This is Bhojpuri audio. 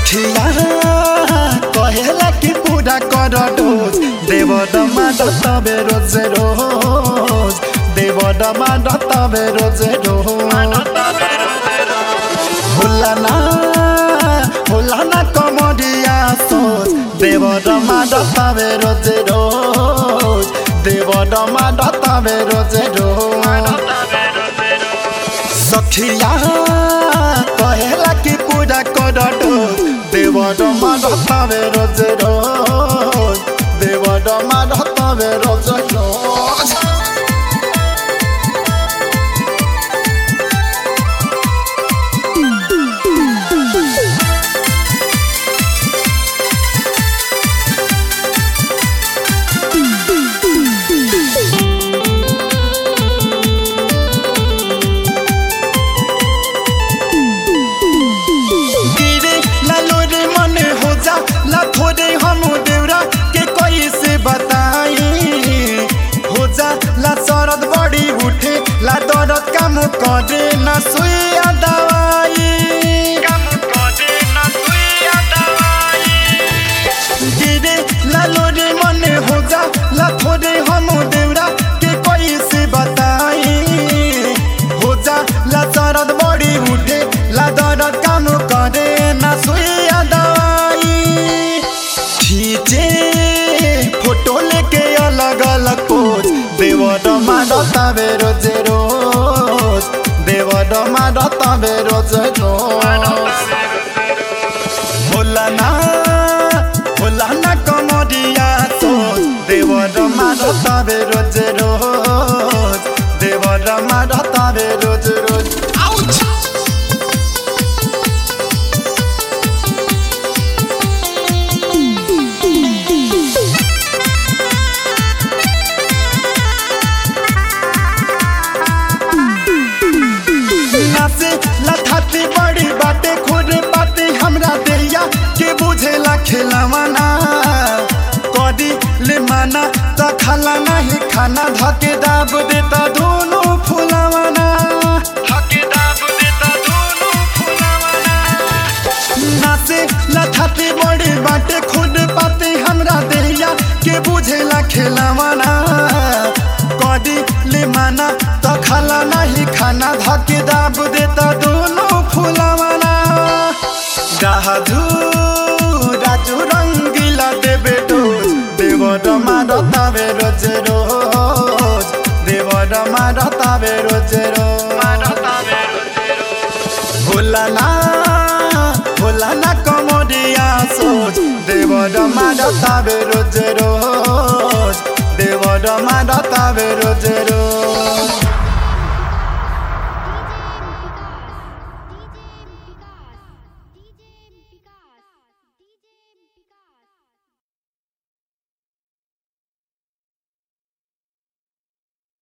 सखिया कहेला कि पूरा कर डोज देव डमा तबे रोज रोज देव डमा तबे रोज रोज होला ना होला ना कमरिया सोच देव डमा तबे रोज रोज देव डमा तबे रोज रोज सखिया कहेला कि पूजा कर देव डमा ढतावे रोज रोज देव डमा ढतावे रोज रोज गिरे लालो रे मन हो जा ला थोड़े हम देवरा के कोई से बताई हो जा ला सरद बड़ी उठे ला दर्द काम करे ना सुइया दवाई काम करे ना सुइया दवाई गिरे लालो रे मन हो जा ला थोड़े हम देवरा के कोई से बताई हो जा ला सरद बड़ी उठे ला दर्द काम करे ना सुइया दवाई खींचे फोटो लेके अलग अलग पोज देव डमा डतावे रोज रोज देव डमा डतावे रोज रोज होला ना होला ना कमरिया सोच देव रमा डतावे रोज रोज देव रमा डतावे रोज रोज आउच नाचे लथाती बड़ी बाटे खुद बाटे हमरा देहिया के बुझेला खेलावाना कदी ले माना त खाला नहीं खाना धके दाब देता दोनों फुलावाना धके दाब देता दोनों फुलावाना नाचे लथाती बड़ी बाटे खुद पाते हमरा देहिया के बुझेला खेलावाना कदी ले माना त खाला नहीं खाना धके दाब देता दोनों फुलावाना गाधु राजू रंगीला देवे डोज देव डमा रतावे रोज रोज देव डमा रतावे रोज रोज होला ना होला ना कमरिया सोच देव डमा रतावे रोज रोज देव डमा रतावे रोज रोज